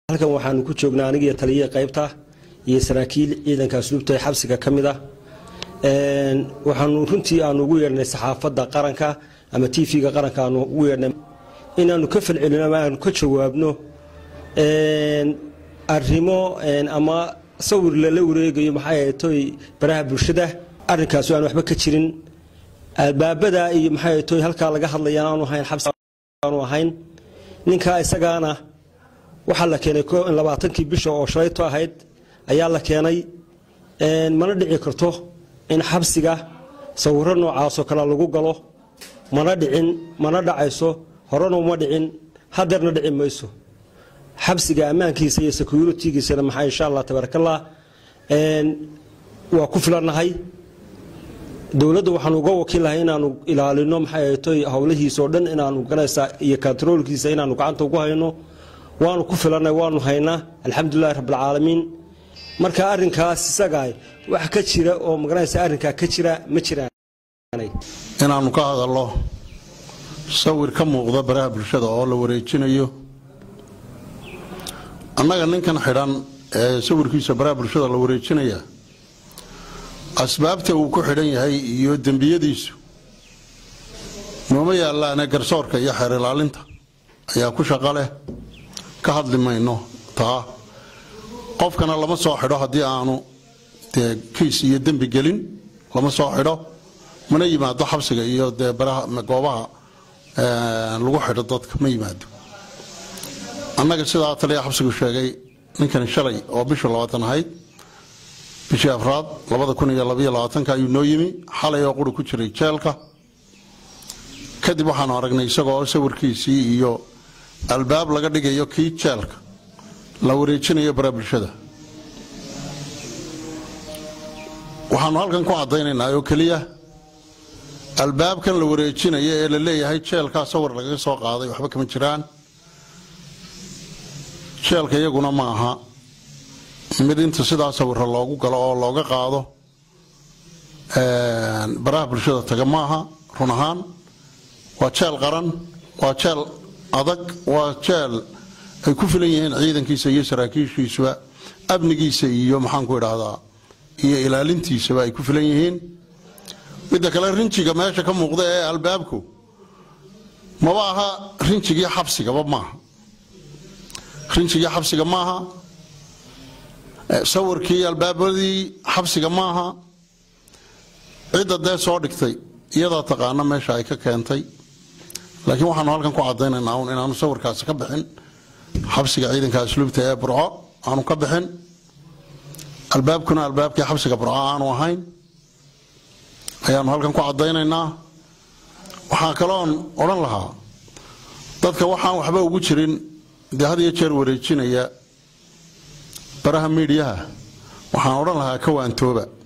halkan waxaanu ku joognaa anigiyo taliya qaybta iyo saraakiil ciidanka asluubta ee xabsiga ka mid ah waxaanu runtii aanu ugu yeedhnay saxaafadda qaranka ama tv-ga qaranka aanu ugu yeedhnay inaanu ka falcelino ama aanu ka jawaabno arrimo ama sawir lala wareegayo maxay ahaytoy baraha bulshada arrinkaasu aan waxba ka jirin albaabada iyo maxay ahaytoy halkaa laga hadlayaan aanu ahayn xabsi aanu ahayn ninkaa isagaana waxaa la keenay labaatankii bisha oo shalayto ahayd ayaa la keenay mana dhici karto in xabsiga sawiro noocaasoo kale lagu galo mana dhicin mana dhacayso horena uma dhicin hadeerna dhici mayso xabsiga ammaankiisa iyo securitigiisana maxaa insha allah tabaarakallah waa ku filannahay dowladda waxaanu uga wakiillahay inaanu ilaalino maxay ahaytoy howlihiisa oo dhan inaanu ganaysa iyo kontaroolkiisa inaanu gacanta ugu hayno waanu ku filannay waanu haynaa alxamdulilahi rabbilcaalamiin marka arrinkaas isagaa wax ka jira oo magaranaysa arrinkaa ka jira ma jiraan inaannu ka hadallo sawir ka muuqda baraha bulshada oo la wareejinayo annaga ninkan xidhan ee sawirkiisa baraha bulshada la wareejinaya asbaabta uu ku xidhan yahay iyo dembiyadiisu nooma yaallaane garsoorka iyo xeer ilaalinta ayaa ku shaqo leh ka hadli mayno taa qofkana lama soo xidho haddii aanu dee kiis iyo dembi gelin lama soo xidho mana yimaado xabsiga iyo dee goobaha lagu xidho dadka ma yimaado annaga sidaa taliya xabsigu sheegay ninkani shalay oo bishu labaatan ahayd bishii afraad labada kun iyo labaiyo labaatanka ayuu noo yimi xalay oo quri ku jiray jeelka kadib waxaanu aragnay isagoo sawirkiisii iyo albaab laga dhigayo kii jeelka la wareejinayo bara bulshada waxaanu halkan ku caddaynaynaa oo keliya albaabkan la wareejinaya ee la leeyahay jeelkaa sawir lagaga soo qaaday waxba kama jiraan jeelka iyaguna ma aha mid inta sidaa sawira loogu galo oo looga qaado baraha bulshada taga maaha run ahaan waa jeel qaran waa jeel adag waa jeel ay ku filan yihiin ciidankiisa iyo saraakiishiisuba amnigiisa iyo maxaanku idhaahdaa iyo ilaalintiisaba ay ku filan yihiin midda kale rinjiga meesha ka muuqda ee albaabku maba aha rinjigii xabsigaba maaha rinjigii xabsiga maaha sawirkii albaabadii xabsiga maaha cidda dee soo dhigtay iyadaa taqaana meesha ay ka keentay laakiin waxaanu halkan ku cadaynaynaa un inaanu sawirkaasi ka bixin xabsiga ciidanka asluubta ee burco aanu ka bixin albaabkuna albaabkii xabsiga burco aanu ahayn ayaanu halkan ku cadaynaynaa waxaa kaloon odhan lahaa dadka waxaan waxba ugu jirin dee had iyo jeer wareejinaya baraha miidhiyaha waxaan odhan lahaa ka waantooba